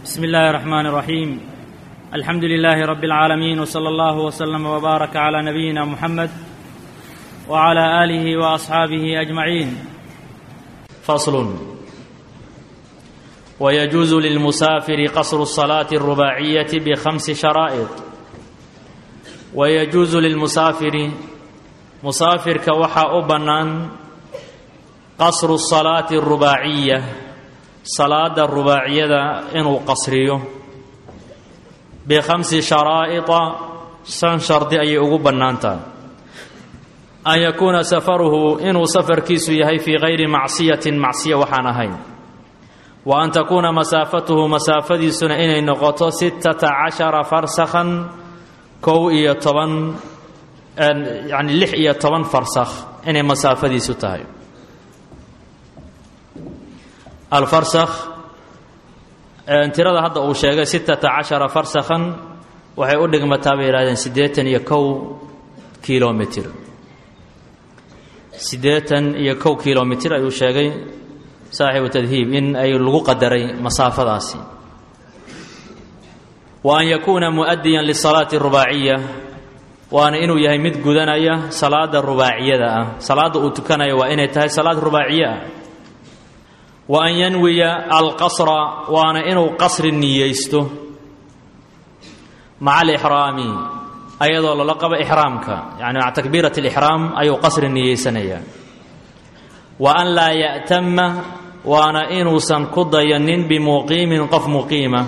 بسم الله الرحمن الرحيم الحمد لله رب العالمين وصلى الله وسلم وبارك على نبينا محمد وعلى اله واصحابه اجمعين فصل ويجوز للمسافر قصر الصلاه الرباعيه بخمس شرائط ويجوز للمسافر مسافرka waxaa u bannaan qasru الصalaati الrubaaciya salaada rubaaciyada inuu qasriyo bikhamsi sharaa'ida shan shardi ayay ugu bannaan tahay an yakuuna safaruhu inuu safarkiisu yahay fii gayri macsiyatin macsiya waxaan ahayn wa an takuuna masaafatuhu masaafadiisuna inay noqoto sittata cashara farsakhan kow iyo toban yacni lix iyo toban farsakh inay masaafadiisu tahay alfarsakh tirada hadda uu sheegay sittata cashara farsakhan waxay u dhigmataa bay yidhahdeen siddeetan iyo kow kilomitr siddeetan iyo kow kilomitr ayuu sheegay saaxibu tadhiib in ay lagu qadaray masaafadaasi wa an yakuuna mu'adiyan lisalaati rubaaciya waana inuu yahay mid gudanaya salaada rubaaciyada ah salaadda uu tukanaya waa inay tahay salaad rubaaciye ah wa an yanwiya alqasra waana inuu qasri niyeysto maca alixraami ayadoo lala qabo ixraamka yani maca takbiirat alixraam ayuu qasri niyeysanayaa wa an laa ya'tama waana inuusan ku dayanin bimuqiimin qof muqiima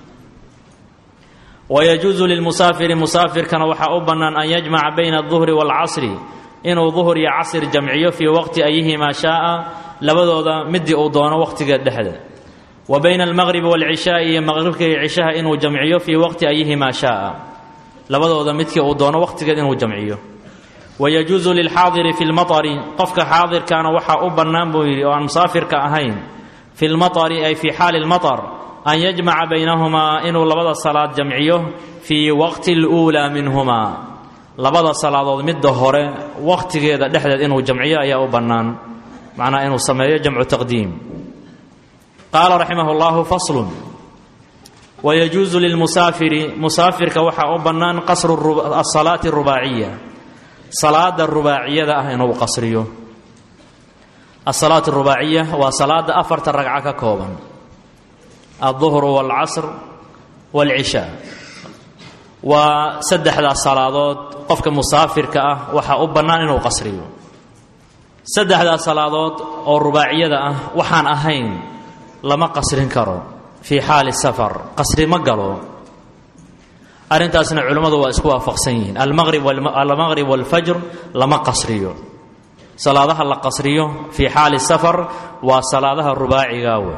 wayajuusu lilmusaafiri musaafirkana waxaa u bannaan an yajmaca bayna alduhri waalcasri inuu duhur iyo casr jamciyo fii waqti ayihimaa shaaa labadooda midii uu doono waqtiga dhexda wa bayna almaqribi waalcishaai iyo maqribka iyo cishaha inuu jamciyo fii waqti ayihimaa shaaa labadooda midkii uu doono waqtigeed inuu jamciyo wayajuusu lilxaadiri fi lmaطari qofka xaadirkaana waxaa u bannaan buu yidhi oo aan musaafirka ahayn fi lmaطari ay fii xaali lmaطar an yajmaca baynahumaa inuu labada salaad jamciyo fii waqti اluulaa minhumaa labada salaadood midda hore wakhtigeeda dhexdeed inuu jamciyo ayaa u bannaan macnaa inuu sameeyo jamcu taqdiim qaala raximah اllahu faslun wayajuusu lilmusaafiri musaafirka waxaa u bannaan qasru asalaati arubaaciya salaada rubaaciyada ah inuu qasriyo asalaat arubaaciya waa salaada afarta ragco ka kooban alduhru waalcasr waalcishaa waa saddexdaas salaadood qofka musaafirka ah waxaa u bannaan inuu qasriyo saddexdaas salaadood oo rubaaciyada ah waxaan ahayn lama qasrin karo fii xaali safar qasri ma galo arrintaasna culimmadu waa isku waafaqsan yihiin almaqrib waalfajr lama qasriyo salaadaha la qasriyo fii xaali safar waa salaadaha rubaaciga wey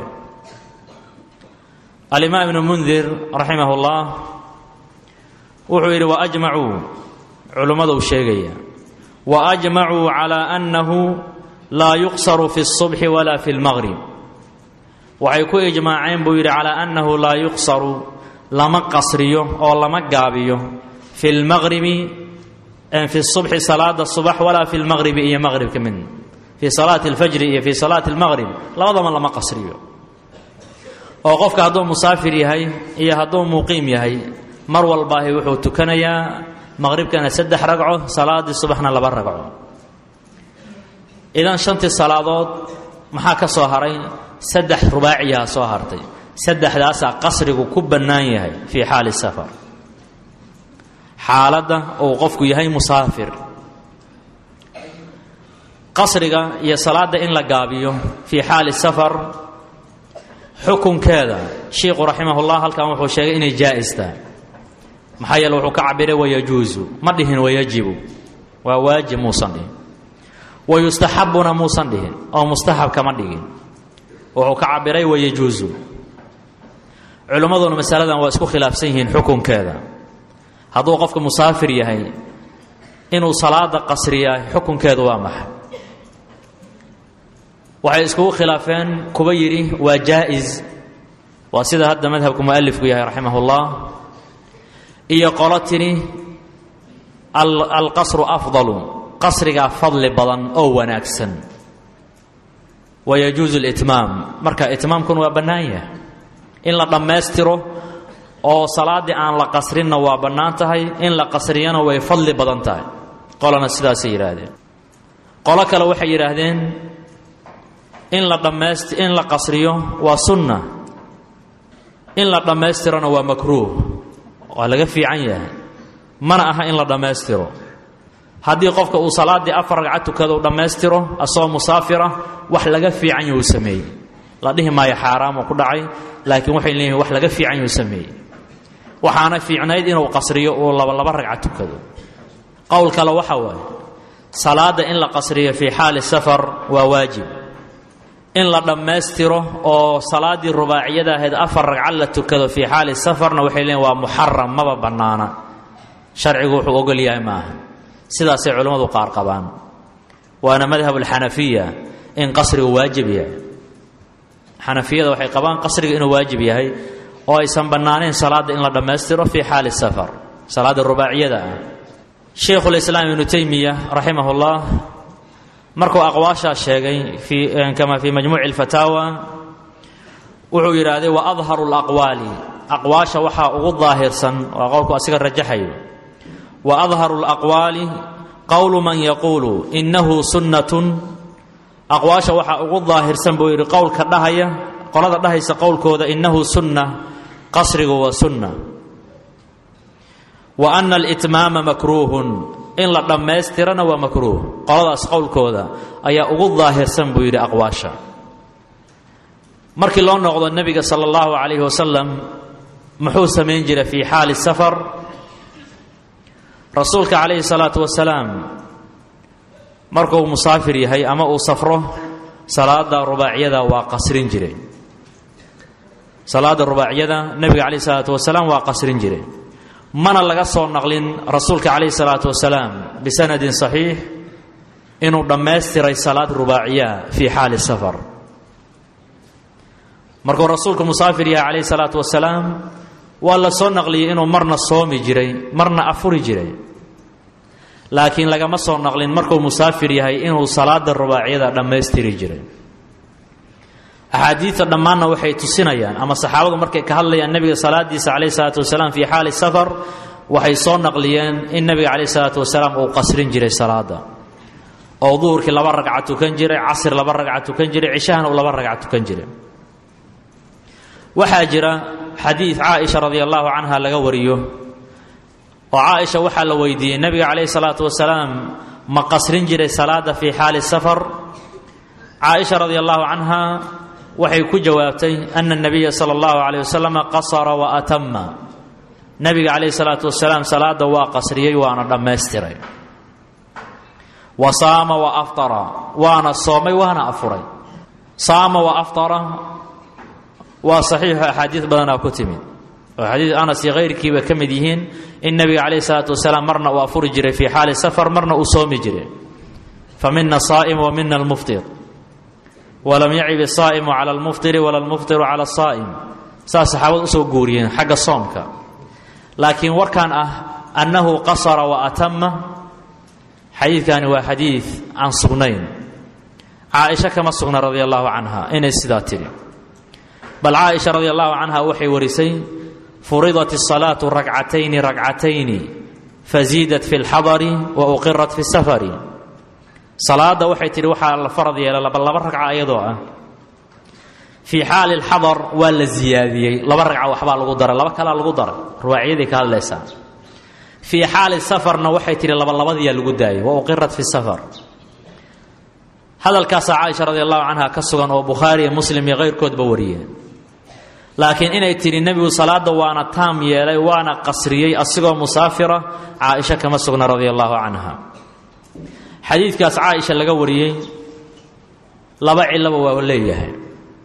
alimaam ibnu mundir raximah اllah wuxuu yidhi waajmacuu culimmadu uu sheegaya waajmacuu calaa annahu laa yuqsaru fi الصubxi wala fi اlmaqrib waxay ku ijmaaceen buu yidhi calaa annahu laa yuqsaru lama qasriyo oo lama gaabiyo fi lmaqribi fi الصubxi salaada subax walaa fi lmaqribi iyo maqribka mid fii salaati اlfajri iyo fii salaati اlmaqrib labadaba lama qasriyo oo qofka hadduu musaafir yahay iyo hadduu muqiim yahay mar walbaahi wuxuu tukanayaa maqribkana saddex ragco salaaddii subaxna laba ragco idan shantii salaadood maxaa ka soo haray saddex rubaaciyaha soo hartay saddexdaasaa qasrigu ku bannaan yahay fii xaali safar xaaladda uu qofku yahay musaafir qasriga iyo salaadda in la gaabiyo fii xaali safar xukunkeeda shiikhu raximahullah halkan wuxuu sheegay inay jaa'istaa maxaa yeele wuxuu ka cabiray wayajuusu ma dhihin wayajibu waa waajib muusan dhihin wayustaxabuna muusan dhihin oo mustaxab kama dhigin wuxuu ka cabiray wayajuusu culimmaduna masaladan waa isku khilaafsan yihiin xukunkeeda hadduu qofka musaafir yahay inuu salaada qasriyaa xukunkeedu waa maxay waxay iskugu khilaafeen kuba yidhi waa jaa-is waa sida hadda madhabku mualifku yahay raximah ullah iyo qolo tidhi alqasru afdalu qasrigaa fadli badan oo wanaagsan wayajuusu litmaam marka itmaamkuna waa bannaan yahay in la dhammaystiro oo salaaddii aan la qasrinna waa bannaan tahay in la qasriyana way fadli badan tahay qolana sidaasay yidhaahdeen qolo kale waxay yidhaahdeen in la dhammayst in la qasriyo waa sunna in la dhammaystirona waa makruuh waa laga fiican yahay mana aha in la dhammaystiro haddii qofka uu salaaddii afar ragcad tukado u dhammaystiro asagoo musaafira wax laga fiican yuu sameeyey la dhihi maayo xaaraamu ku dhacay laakiin waxay leeyihin wax laga fiican yuu sameeyey waxaana fiicnayd inuu qasriyo uu laba laba ragcad tukado qowl kale waxa waaye salaadda in la qasriyo fii xaali safar waa waajib in la dhammaystiro oo salaaddii rubaaciyada ahayd afar ragcad la tukado fii xaali safarna waxay leeyihin waa muxaram maba bannaana sharcigu wuxuu ogol yahay maaha sidaasay culimmadu qaar qabaan waana madhab alxanafiya in qasrigu waajib yahay xanafiyada waxay qabaan qasriga inuu waajib yahay oo aysan bannaanayn salaadda in la dhammaystiro fii xaali safar salaadda rubaaciyada ah shaykhulislaam ibnu teymiya raximahullah markuu aqwaashaa sheegay fii kama fii majmuuci alfataawa wuxuu yidhaahday wa adharu laqwaali aqwaasha waxaa ugu daahirsan waa qowlku asiga rajaxayo wa adharu laqwaali qowlu man yaquulu innahu sunnatun aqwaasha waxaa ugu daahirsan buu yidhi qowlka dhahaya qolada dhahaysa qowlkooda innahu sunna qasrigu waa sunna wa ana alitmaama makruuhun in la dhammaystirana waa makruuh qoladaas qowlkooda ayaa ugu daahirsan buu yidhi aqwaasha markii loo noqdo nebiga sala allahu calayhi wasalam muxuu samayn jiray fii xaali safar rasuulka calayhi salaatu wasalaam markuu musaafir yahay ama uu safro salaada rubaaciyada waa qasrin jiray salaada rubaaciyada nebiga calayhi salaatu wasalaam waa qasrin jiray mana laga soo naqlin rasuulka calayhi salaatu wasalaam bisanadin saxiix inuu dhammaystiray salaad rubaaciya fii xaali safar markuu rasuulku musaafir yahay calayhi salaatu wasalaam waa la soo naqliyey inuu marna soomi jiray marna afuri jiray laakiin lagama soo naqlin markuu musaafir yahay inuu salaada rubaaciyada dhammaystiri jiray axaadiidta dhammaanna waxay tusinayaan ama saxaabadu markay ka hadlayaan nebiga salaadiisa calayhi salaatu wasalaam fii xaali safar waxay soo naqliyeen in nebiga calayhi salaatu wasalaam uu qasrin jiray salaada oo duhurkii laba ragca tukan jiray casr laba ragca tukan jiray cishahana uu laba ragca tukan jiray waxaa jira xadiid caaisha radia allahu canha laga wariyo oo caaisha waxaa la weydiiyey nebiga calayhi salaatu wasalaam ma qasrin jiray salaada fii xaali safar caaisha radia allahu canha waxay ku jawaabtay ana nabiya sala allahu calayh wasalam qasara wa atama nebiga calayhi salaatu wasalaam salaada waa qasriyey waana dhammaystiray wa saama wa aftara waana soomay waana afuray saama wa aftara waa saxiixo axaadiid badanaa ku timid oo xadiid anas iyo kayrkiiba ka mid yihiin in nebiga calayhi salaatu wasalaam marna uu afuri jiray fii xaali safar marna uu soomi jiray fa mina saa'im wa mina almuftir walam yacib asaa'imu cala almuftiri wala almuftiru cala asaa'im saas saxaabad usoo guuriyeen xagga soomka laakiin warkan ah annahu qasara wa atama xadiidkani waa xadiid aan sugnayn caaisha kama sugna radia allahu canha inay sidaa tidhi bal caaisha radi allahu canha waxay warisay furidat الsalaatu rakcatayni rakcatayni faziidat fi اlxadari wa uqirat fi safari salaada waxay tihi waxaa la farad yeela laba laba ragca ayadoo ah fii xaali اlxadar waa la ziyaadiyey laba ragca waxbaa lagu daray laba kalaa lagu daray ruwaaciyaday ka hadlaysaa fii xaali safarna waxay tihi labalabadiyaa lagu daayay wa uqirat fi safar hadalkaasaa caaisha radi allahu canha ka sugan oo bukhaari iyo muslim iyo kayrkoodba wariyeen laakiin inay tidhi nebigu salaada waana taam yeelay waana qasriyey asigoo musaafira caaisha kama sugna radia allahu canha xadiidkaas caaisha laga wariyey laba cilaba waa leeyahay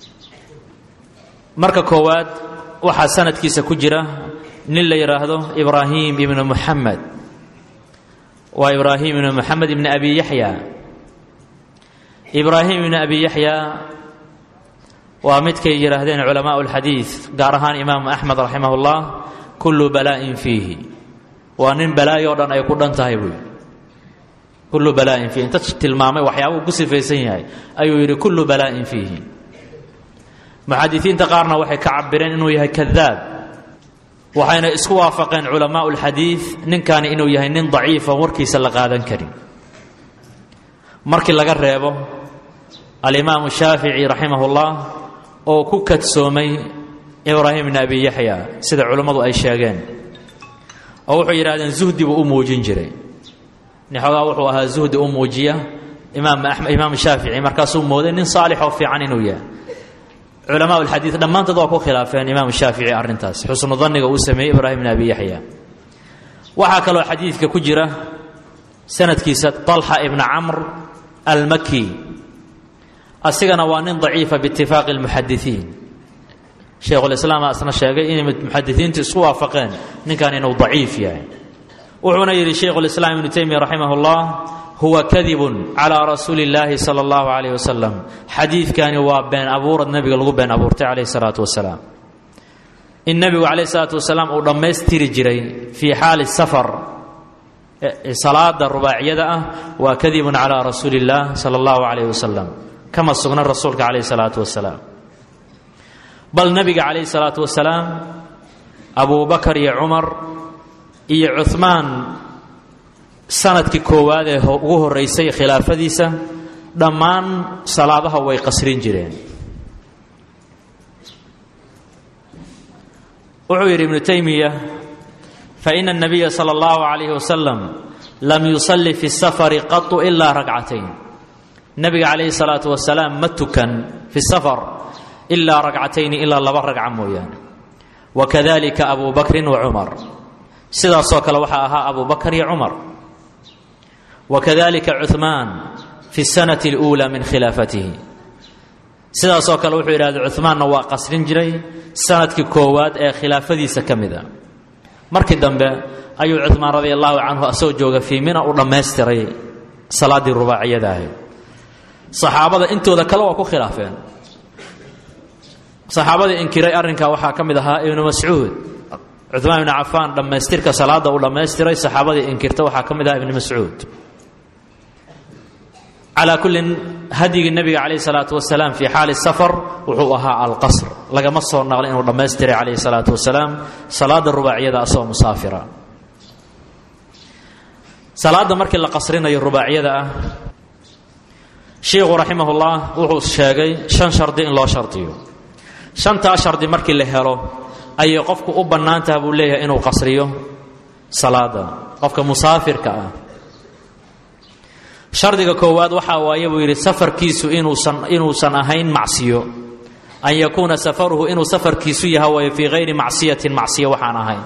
marka koowaad waxaa sanadkiisa ku jira nin la yidhaahdo ibraahim ibnu muxamed waa ibraahim ibnu moxamed ibni abi yaxya ibraahim ibni abi yaxya waa midkay yidhaahdeen culamaau اlxadiid gaar ahaan imaamu axmed raximah اllah kullu balaa'in fiihi waa nin balaayo o dhan ay ku dhan tahay buu yidhi kullu balaa'in fiihi inta tilmaamay waxyaabuu ku sifaysan yahay ayuu yidhi kullu balaa'in fiihi muxadisiinta qaarna waxay ka cabireen inuu yahay kadaab waxayna isku waafaqeen culamaau lxadiid ninkani inuu yahay nin daciifa warkiisa la qaadan karin markii laga reebo alimaamu shaafici raximahullah oo ku kadsoomay ibraahim bn abi yaxya sida culammadu ay sheegeen oo wuxuu yidhahdeen zuhdi buu u muujin jiray nixoogaa wuxuu ahaa zuhdi u muujiya imaam shaafici markaasuu mooday nin saalix oo fiican inuu yahay culamaa lxadiid dhammaantood waa ku khilaafeen imaam shaafici arrintaas xusnu danniga uu sameeyey ibraahim bn abi yaxya waxaa kaloo xadiidka ku jira sanadkiisa طalxa ibna camr almaki asigana waa nin daciifa biitifaaqi اlmuxadisiin shaykhulislaam asna sheegay inay muxadisiintu isku waafaqeen ninkan inuu daciif yahay wuxuuna yidhi shaykhulislaam ibnu teymiya raximah اllah huwa kadibun calaa rasuuli اllaahi sala اllahu alayh wasalam xadiidkani waa been abuurad nebiga lagu been abuurtay calayh salaatu wasalaam in nebigu calayh salaatu wasalaam uu dhammaystiri jiray fii xaali safar salaada rubaaciyada ah waa kadibun calaa rasuuli اllah sala اllahu alayh wasalam kama sugna rasuulka calayh salaatu wasalaam bal nebiga calayh salaatu wasalaam abu bakar iyo cumar iyo cuhmaan sanadkii koowaad ee ugu horeysay khilaafadiisa dhammaan salaadaha way qasrin jireen wuxuu yidhi ibnu taymiya faina الnabiya salى اllahu عalayh wasalam lam yusalli fi الsafari qatu ilaa ragcatayn nebiga calayhi الsalaatu wasalaam ma tukan fi safar ilaa ragcatayni ilaa laba ragca mooyaane wakadalika abu bakrin wa cumar sidaasoo kale waxaa ahaa abu bakr iyo cumar wakadalika cuhmaan fi sanati اluulaa min khilaafatihi sidaasoo kale wuxuu yidhahda cuhmaanna waa qasrin jiray sanadkii koowaad ee khilaafadiisa ka mida markii dambe ayuu cuhmaan radi allahu canhu asoo jooga fii mina u dhammaystiray salaaddii rubaaciyada ahayd saxaabada intooda kale waa ku khilaafeen saxaabadii inkiray arrinkaa waxaa ka mid ahaa ibnu mascuud cumaan ibnu cafaan dhammaystirka salaadda uu dhammaystiray saxaabadii inkirta waxaa ka mid ahaa ibnu mascuud calaa kullin hadyigii nebiga calayh salaatu wasalaam fii xaali safar wuxuu ahaa alqasr lagama soo naqlay inuu dhammaystiray calayhi salaatu wasalaam salaadda rubaaciyada asagoo musaafira salaadda markii la qasrinayo rubaaciyada ah shiikhu raximahullah wuxuu sheegay shan shardi in loo shardiyo shantaa shardi markii la helo ayay qofku u bannaan taha buu leeyahay inuu qasriyo salaada qofka musaafirka ah shardiga koowaad waxaa waaye buu yidhi safarkiisu inuusan inuusan ahayn macsiyo an yakuuna safaruhu inuu safarkiisu yaha waaye fii hayri macsiyatin macsiyo waxaan ahayn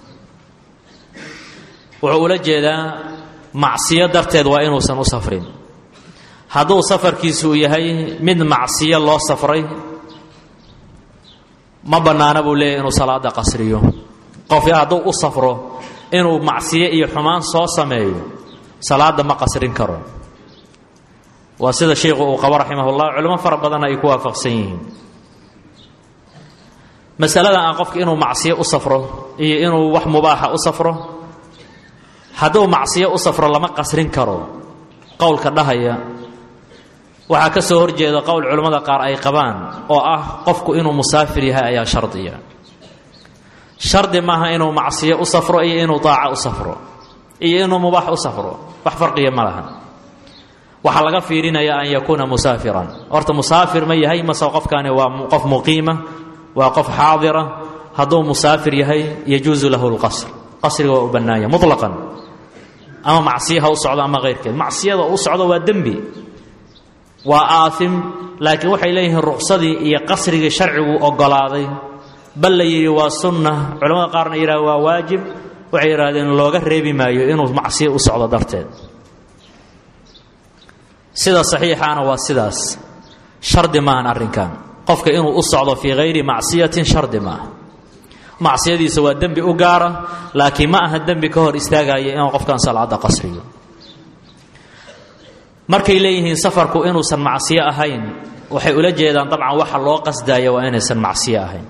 wuxuu ula jeedaa macsiyo darteed waa inuusan u safrin hadduu safarkiisu uu yahay mid macsiyo loo safray ma bannaana buu leeyahy inuu salaada qasriyo qofki hadduu u safro inuu macsiyo iyo xumaan soo sameeyo salaada ma qasrin karo waa sida sheikhu uu qabo raximahullah culimo fara badanna ay ku waafaqsan yihiin masalada aan qofka inuu macsiyo u safro iyo inuu wax mubaaxa u safro hadduu macsiyo u safro lama qasrin karo qowlka dhahaya waxaa ka soo horjeeda qowl culimmada qaar ay qabaan oo ah qofku inuu musaafir yahay ayaa shardiya shardi maaha inuu macsiyo u safro iyo inuu daaca u safro iyo inuu mubaax u safro wax farqiya ma laha waxaa laga fiirinaya an yakuuna musaafiran horta musaafir ma yahay mase qofkani waa qof muqiima waa qof xaadira hadduu musaafir yahay yajuusu lahu lqasr qasriga waa u bannaanya muطlaqan ama macsiyo ha u socdo ama keyrkeed macsiyada u socdo waa dembi waa aaim laakiin waxay leeyihiin ruqsadii iyo qasrigii sharcigu ogolaaday bal la yidhi waa sunna culamada qaarna yidhah waa waajib waxay yidhahdeen looga reebi maayo inuu macsiyo u socdo darteed sida saxiixaana waa sidaas shardi maahan arrinkan qofka inuu u socdo fii hayri macsiyatin shardi maaha macsiyadiisa waa dembi u gaara laakiin ma aha dembi ka hor istaagaya inuu qofkan salaada qasriyo markay leeyihiin safarku inuusan macsiyo ahayn waxay ula jeedaan dabcan waxa loo qasdaya waa inaysan macsiyo ahayn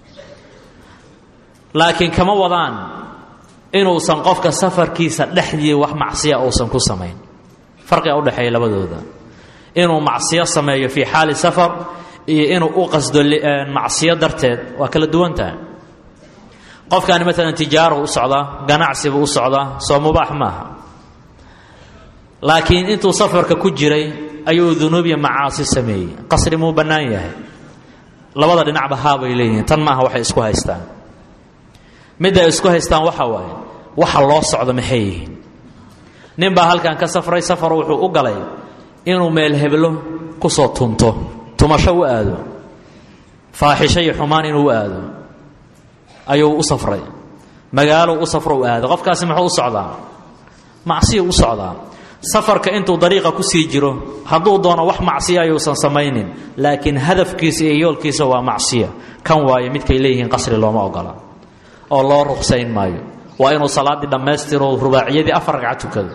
laakiin kama wadaan inuusan qofka safarkiisa dhexdii wax macsiya uusan ku samayn farqiga udhexeeya labadooda inuu macsiyo sameeyo fii xaali safar iyo inuu u qasdo macsiyo darteed waa kala duwan tahay qofkaani maalan tijaaro u socdaa ganacsibuu u socdaa soo mubaax maaha laakiin intuu safarka ku jiray ayuu dunuub iyo macaasi sameeyey qasri muu bannaan yahay labada dhinacba haabay leeyihiin tan maaha waxay isku haystaan midda ay isku haystaan waxa waaye waxa loo socdo maxay yihiin nin baa halkan ka safray safar wuxuu u galay inuu meel heblo ku soo tunto tumasho u aado faaxisho iyo xumaan inuu u aado ayuu u safray magaalo u safro u aado qofkaasi muxuu u socdaa macsiya u socdaa safarka intuu dariiqa ku sii jiro hadduu doono wax macsiya ayuusan samaynin laakiin hadafkiisa iyo yoolkiisa waa macsiya kan waayo midkay leeyihiin qasri looma ogola oo loo ruqsayn maayo waa inuu salaaddii dhammaystiro rubaaciyadii afar ragca tukado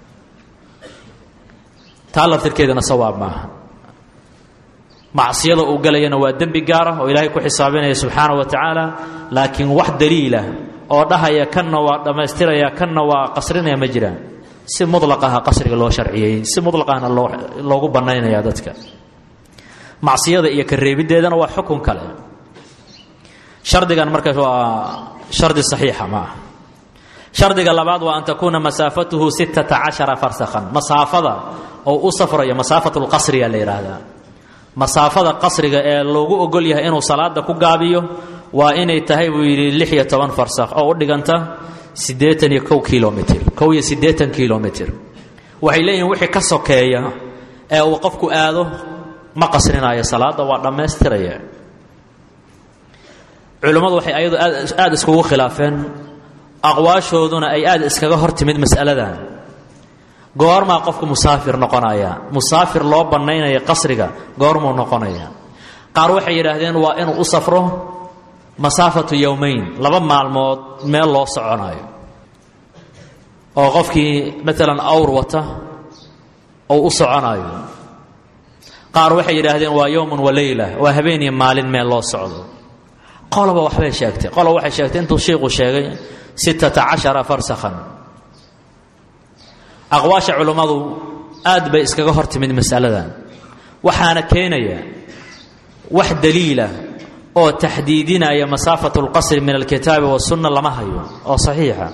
taa laftirkeedana sawaab maaha macsiyada uu galayana waa dembi gaara oo ilaahay ku xisaabinaya subxaana wa tacaala laakiin wax daliilah oo dhahaya kanna waa dhammaystiraya kanna waa qasrinaya ma jiraan si mulaqaha qasriga loo sharciyey si mulaqahna loo loogu bannaynaya dadka macsiyada iyo ka reebiddeedana waa xukun kale shardigan marka waa shardi saxiixa ma ah shardiga labaad waa an takuuna masaafatuhu sittata cashara farsakhan masaafada oo u safrayo masaafatu lqasriya la yidhaahdaa masaafada qasriga ee loogu ogol yahay inuu salaada ku gaabiyo waa inay tahay buu yidhi lix iyo toban farsakh oo u dhiganta siddeetan iyo kow kilomitr kow iyo siddeetan kilomitr waxay leeyihin wixii ka sokeeya ee uu qofku aado ma qasrinayo salaadda waa dhammaystiraya culimmadu waxay ayadu aada iskugu khilaafeen aqwaashooduna ay aada iskaga hor timid mas'aladan goormaa qofku musaafir noqonaya musaafir loo bannaynaya qasriga goormuu noqonaya qaar waxay yidhaahdeen waa inuu u safro masaafatu yowmayn laba maalmood meel loo soconayo oo qofkii maalan awr wata ou u soconayo qaar waxay yidhaahdeen waa yowmun wa leyla waa habeen iyo maalin meel loo socdo qoloba waxbay sheegtay qoloba waxay sheegtay intuu shiiku sheegay sittata cashara farsakhan aqwaasha culimmadu aad bay iskaga hor timid masaladan waxaana keenaya wax daliila oo taxdiidinaya masaafatu lqasri min alkitaabi wasunna lama hayo oo saxiixa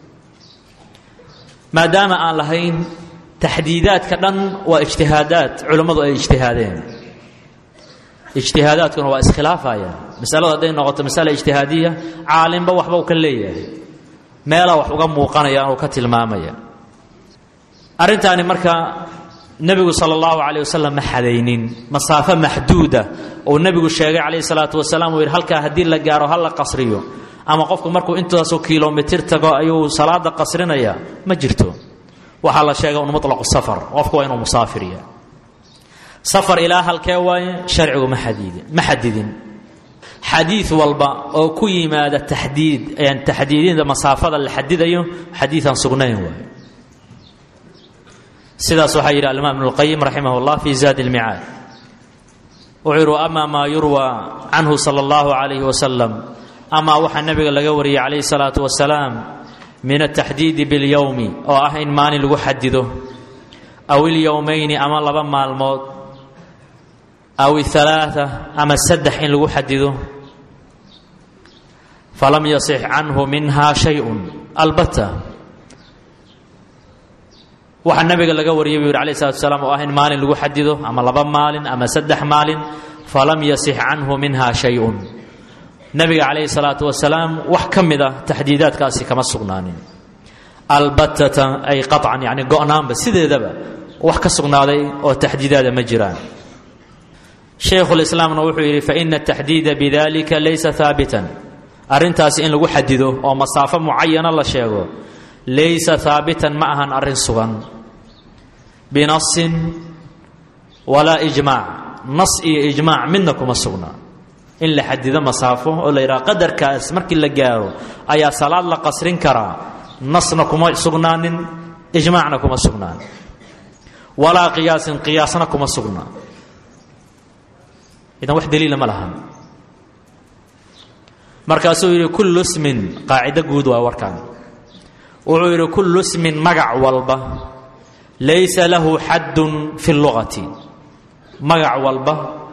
maadaama aan lahayn taxdiidaadka dhan waa ijtihaadaad culimmadu ay ijtihaadeen ijtihaadaadkuna waa iskhilaafayaan masaladu hadday noqoto masala ijtihaadiya caalimba waxba uu ka leeyahay meelaa wax uga muuqanaya anuu ka tilmaamaya arrintaani marka nebigu sala allahu calay wasalam ma xadaynin masaafo maxduuda uu nebigu sheegay calayhi salaatu wasalaam uu yidhi halkaa haddii la gaaro ha la qasriyo ama qofku markuu intaasoo kilomitir tago ayuu salaada qasrinaya ma jirto waxaa la sheega un mutlaqu safar qofku waa inuu musaafirya safar ilaa halkee waaye sharcigu ma xadiidin ma xadidin xadiid walba oo ku yimaada taxdiid taxdiidinta masaafada la xadidayo xadiidan sugnayn waaye sidaas waxaa yidhi alimaam ibnu اlqayim raximah اllah fi zaadi اlmicaad wuxuu yidhi ama maa yurwa canhu sala اllahu calayhi wasalam amaa waxaa nebiga laga wariyey calayhi الsalaatu wasalaam min ataxdiidi biاlyowmi oo ah in maalin lagu xadido aw ilyowmayni ama laba maalmood aw ihalaaثa ama saddex in lagu xadido falam yasix canhu minha shayءun albata waxaa nabiga laga wariyay buu yidhi alayh salatu salaam oo ah in maalin lagu xadido ama laba maalin ama saddex maalin falam yasix canhu minha shay-un nabiga calayhi salaatu wasalaam wax ka mid a taxdiidaadkaasi kama sugnaanin albatata ay qaطcan yani go-naanba sideedaba wax ka sugnaaday oo taxdiidaada ma jiraan shaykhulislaamna wuxuu yidhi faina ataxdiida bidalika laysa haabitan arrintaasi in lagu xadido oo masaafo mucayana la sheego laysa haabitan ma ahan arrin sugan binasin walaa ijmaac nas iyo ijmaac midna kuma sugna in la xadido masaafo oo la yidhaha qadarkaas markii la gaaro ayaa salaad la qasrin karaa nasna kuma sugnaanin ijmaacna kuma sugnaan walaa qiyaasin qiyaasna kuma sugna idan wax daliila ma lahan markaasuu yidhi kullu smin qaacido guud waa warkan wuxuu yidhi kullu smin magac walba laysa lahu xaddun fi lugati magac walba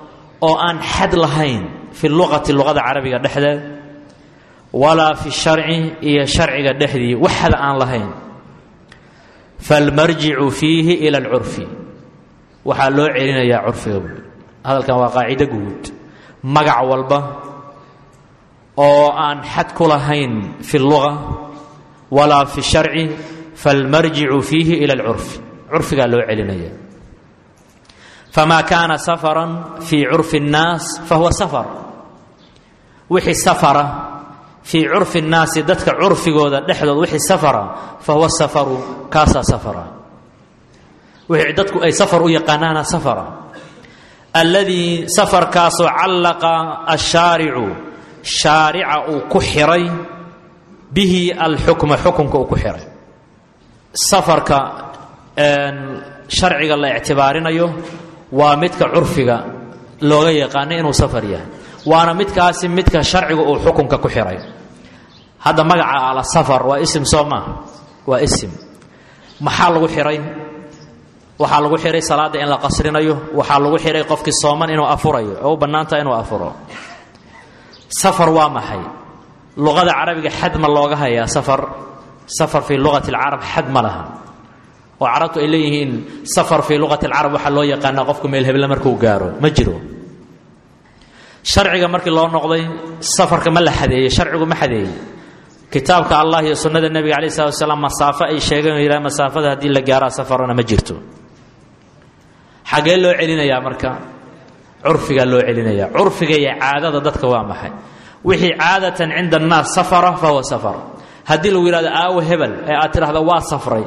oo aan xad lahayn fi luqati luqada carabiga dhexdeed walaa fi sharci iyo sharciga dhexdii wax xad aan lahayn falmarjicu fiihi ila alcurfi waxaa loo celinayaa curfiga buui hadalkan waa qaacido guud magac walba oo aan xad ku lahayn fi luga walaa fi sharci falmarjicu fiihi ila alcurfi curfigaa loo celinaya famaa kaana safaran fii curfi اnnaas fahuwa safar wixii safara fii curfi اnnaasi dadka curfigooda dhexdood wixii safara fahuwa safaru kaasaa safara wixii dadku ay safar u yaqaanaana safara alladii safarkaasoo callaqa ashaaricu shaarica uu ku xiray bihi alxukma xukunka uu ku xiray safarka sharciga la ictibaarinayo waa midka curfiga looga yaqaano inuu safar yahay waana midkaasi midka sharciga uu xukunka ku xiray hadda magaca ala safar waa isim soo maaha waa isim maxaa lagu xiray waxaa lagu xihay salaada in la qasrinayo waxaa lagu xihay qofkii sooman inuu afurayo oo u bannaantaha inuu afuro safar waa maxay luqada carabiga xad ma looga hayaa safar safar fii luqati alcarab xad ma laha oo carabtu ay leeyihiin safar fii luqati alcarab waxaa loo yaqaanaa qofku meel heble markuu gaaro ma jiro sharciga markii loo noqday safarka ma la xadeeyey sharcigu ma xadeeyey kitaabka allah iyo sunnada nebiga alai salatu wasalaam masaafo ay sheegeen yidhaha masaafada haddii la gaaraa safarana ma jirto xaggee loo celinayaa marka curfigaa loo celinaya curfiga iyo caadada dadka waa maxay wixii caadatan cinda annaas safara fahuwa safar haddii lagu yidhahdo aawo hebel ee aad tidhahdo waa safray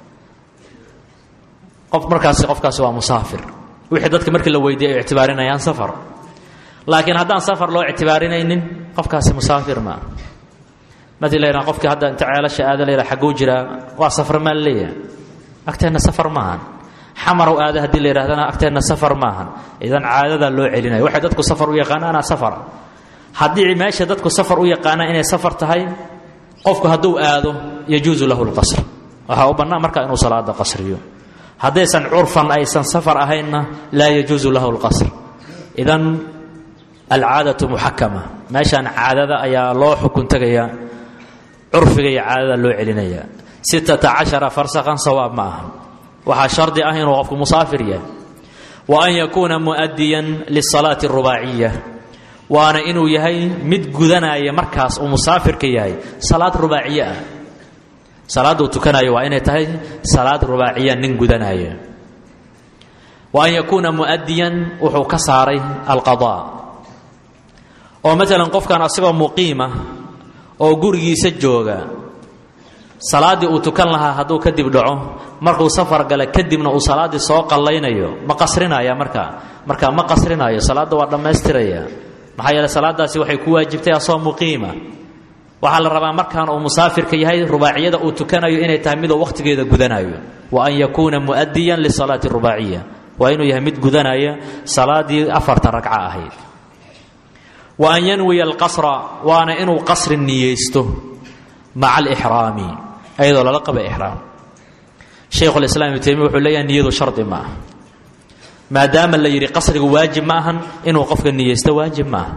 qof markaasi qofkaasi waa musaafir wixii dadka markii la weydiiyay ay ictibaarinayaan safar laakiin haddaan safar loo ictibaarinaynin qofkaasi musaafir maa madi la yidhaha qofkii hadda inta ceelasha aada la yidhaha xagguu jiraa waa safar maa laleeyahay agteenna safar maahan xamarow aada haddii la yidhahdana agteenna safar maahan idan caadadaa loo celinaya waxay dadku safar u yaqaanaana safara haddii meesha dadku safar u yaqaanaan inay safar tahay qofku hadduu aado yajuusu lahu lqasr waxaa u bannaan markaa inuu salaada qasriyo haddaysan curfan aysan safar ahaynna laa yajuusu lahu lqasr idan alcaadatu muxakama meeshaan caadada ayaa loo xukun tegayaa curfiga iyo caadada loo celinaya sittata cashara farsakhan sawaab ma aha waxaa shardi ah inuu qofku musaafir yahay wa an yakuuna mu'adiyan lisalaati arubaaciya waana inuu yahay mid gudanaya markaas uu musaafirka yahay salaad rubaaciye ah salaaduu tukanayo waa inay tahay salaad rubaaciya nin gudanaya wa an yakuuna mu'adiyan wuxuu ka saaray alqadaa oo maalan qofkan asagoo muqiima oo gurigiisa jooga salaaddii uu tukan lahaa hadduu kadib dhaco markuu safar gala kadibna uu salaaddii soo qallaynayo ma qasrinaya markaa markaa ma qasrinayo salaadda waa dhammaystiraya maxaa yeele salaadaasi waxay ku waajibtay asoo muqiima waxaa la rabaa markaan uu musaafirka yahay rubaaciyada uu tukanayo inay tahay miduu wakhtigeeda gudanayo wa an yakuuna mu'adiyan lisalaati rubaaciya waa inuu yahay mid gudanaya salaaddii afarta ragca ahayd wa an yanwiya alqasra waana inuu qasri niyeysto maca alixraami ayadoo lala qaba ixraam shaykhulislaam ibnu taymiya wuxuu leeyahay niyadu shardi ma aha maadaama la yidhi qasrigu waajib ma ahan inuu qofka niyeysto waajib ma aha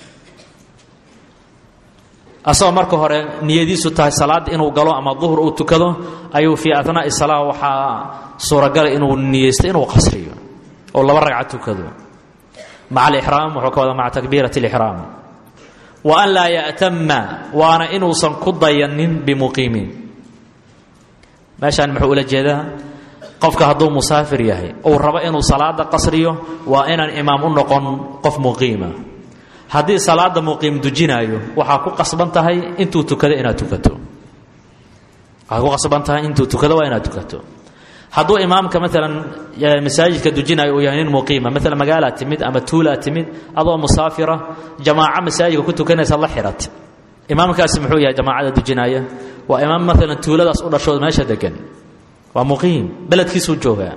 asagoo marka hore niyadiisu tahay salaad inuu galo ama duhur uu tukado ayuu fii atnaa'i salaa waxaa suuragala inuu niyeysto inuu qasriyo oo laba ragca tukado maca alixraam wuxuu ka wada maca takbiirati alixraam wa an laa ya'tama waana inuusan ku dayanin bimuqiimiin meeshaan muxuu ula jeedaa qofka hadduu musaafir yahay uu rabo inuu salaada qasriyo waa inaan imaam u noqon qof muqiima haddii salaada muqiim dujinaayo waxaa ku qasban tahay intuu tukado inaad tukato waxaa ku qasban tahay intuu tukado waa inaad tukato hadduu imaamka maalan masaajidka dujinaayo uu yahay nin muqiima maalan magaalaad timid ama tuulaad timid adoo musaafira jamaaco masaajidka ku tukanaysa la xirat imaamkaasi muxuu yahay jamaacada dujinaaya waa imaam maalan tuuladaas u dhashood meesha degan waa muqiim beledkiisuu joogaa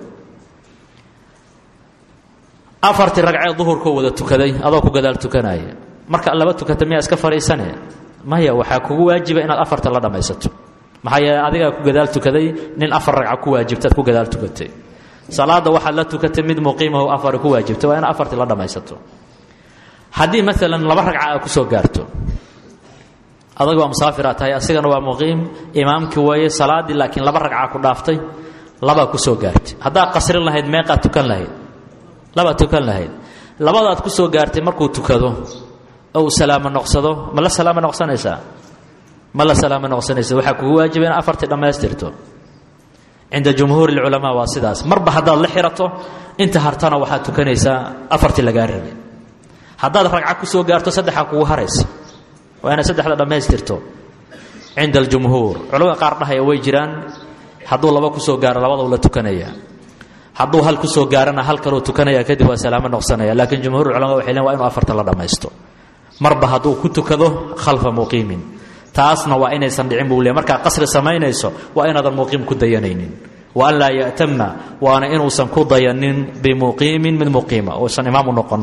afartii ragcee duhurkoo wada tukaday adoo ku gadaal tukanaya marka laba tukata miyaa iska fadhiisane maya waxaa kugu waajiba inaad afarta la dhammaysato maxaa yeele adigaa ku gadaal tukaday nin afar ragca ku waajibta ad ku gadaal tukatay salaada waxaad la tukatay mid muqiimaho afari ku waajibtay waa ina afartii la dhammaysato haddii maalan laba ragca aa ku soo gaarto adag waa musaafiraad tahay asigana waa muqiim imaamkii weeye salaaddii laakiin laba ragca ku dhaaftay labaa ku soo gaartay haddaad qasrin lahayd meeqaad tukan lahayd labaad tukan lahayd labadaad ku soo gaartay markuu tukado oo uu salaamo noqsado ma la salaamo noqsanaysaa ma la salaamo noqsanaysa waxaa kugu waajiba in afartii dhammaystirto cinda jumhuuri اlculamaa waa sidaas marba haddaad la xirato inta hartana waxaad tukanaysaa afartii lagaa rabay haddaad ragca ku soo gaarto saddexaa kugu haraysa waa inaad saddexda dhammaystirto cinda aljumhuur culamada qaar dhahaya way jiraan hadduu laba ku soo gaaro labadau la tukanaya hadduu hal ku soo gaarana hal kaloo tukanaya kadib waa salaamo noqsanaya laakiin jumhuur culama waxay leen waa inu afartan la dhammaysto marba hadduu ku tukado khalfa muqiimin taasna waa inaysan dhicin buu le markaa qasri samaynayso waa inaadan muqiim ku dayanaynin wa an laa ya'tama waana inuusan ku dayanin bimuqiimin mid muqiima uusan imaamu noqon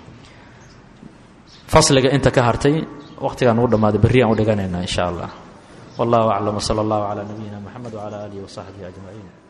fasliga inta ka hartay waqtigaan ugu dhammaaday berriyaan u dhiganaynaa in sha allah wallahu aclam wsala allahu calaa nabiyina moxamed wcala aalihi wasaxbihi ajmaciin